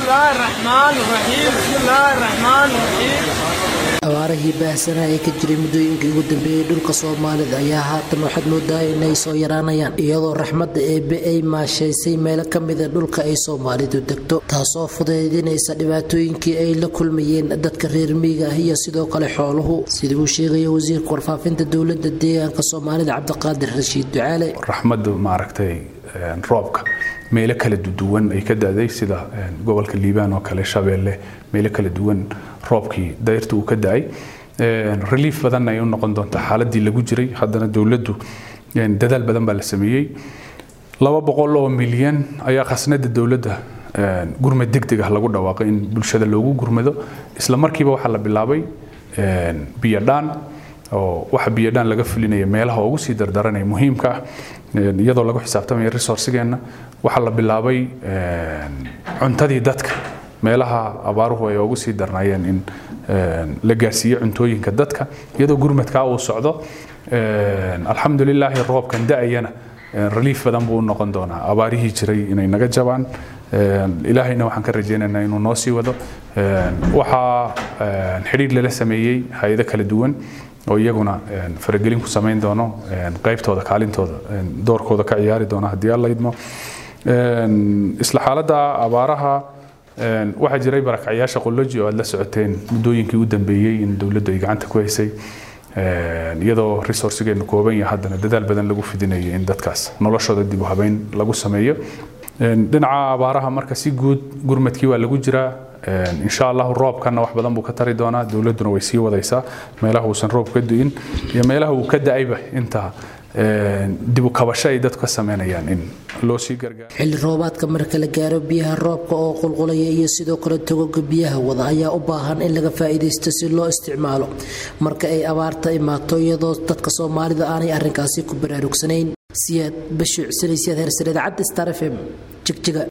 الله الرحمن الرحيم بسم الله الرحمن الرحيم abaarihii baahsanaa ee ka jiray muddooyinkii ugu dambeeyey dhulka soomaalida ayaa haatan waxaad moodaa inay soo yaraanayaan iyadoo raxmadda eebbe ay maashaysay meelo ka mida dhulka ay soomaalidu degto taasoo fudaydinaysa dhibaatooyinkii ay la kulmayeen dadka reer miyiga ah iyo sidoo kale xooluhu sida uu sheegaya wasiirka warfaafinta dowladda deegaanka soomaalida cabdiqaadir rashiid ducaale raxmaddu maaragtay roobka meelo kala duwan ay ka da-day sida gobolka liibaan oo kale shabeelle meelo kala duwan roobkii dayrta uu ka da-ay relief badanna ay u noqon doontaa xaaladii lagu jiray haddana dowladdu dadaal badan baa la sameeyey laba boqol oo milyan ayaa khasnada dowladda gurmad degdeg ah lagu dhawaaqay in bulshada loogu gurmado isla markiiba waxaa la bilaabay biyodhaan oo waxa biyodhaan laga fulinaya meelaha ugu sii dardaranaya muhiimka ah iyadoo lagu xisaabtamaya resourcigeenna waxaa la bilaabay cuntadii dadka meelaha abaaruhu ay ugu sii darnaayeen in la gaarsiiyo cuntooyinka dadka iyadoo gurmadkaa uu socdo alxamdulilaahi roobkan da-ayana relief badan buu u noqon doonaa abaarihii jiray inay naga jabaan ilaahayna waxaan ka rajaynaynaa inuu noo sii wado waxaa xidhiir lala sameeyey hay-ado kala duwan oo iyaguna faragelin ku samayn doono qaybtooda kaalintooda doorkooda ka ciyaari doona haddii alla idmo isla xaaladda abaaraha waxaa jiray barakacyaasha qoloji oo aad la socoteen muddooyinkii u dambeeyey in dowladdu ay gacanta ku haysay iyadoo resourcigeenu kooban yahay haddana dadaal badan lagu fidinayo in dadkaas noloshooda dib u habeyn lagu sameeyo dhinaca abaaraha marka si guud gurmadkii waa lagu jiraa insha allahu roobkana wax badan buu ka tari doonaa dowladduna way sii wadaysaa meelaha uusan roob ka du'in iyo meelaha uu ka da-ayba inta dib u kabasho ay dadku ka sameynayaan in loo sii gargaaro xilli roobaadka marka la gaaro biyaha roobka oo qulqulaya iyo sidoo kale togoga biyaha wada ayaa u baahan in laga faa'iidaysto si loo isticmaalo marka ay abaarta imaato iyadoo dadka soomaalida aanay arrinkaasi ku baraarugsanayn siyaad bashiic sanaysiyaad hersare idaacadda star f m jigjiga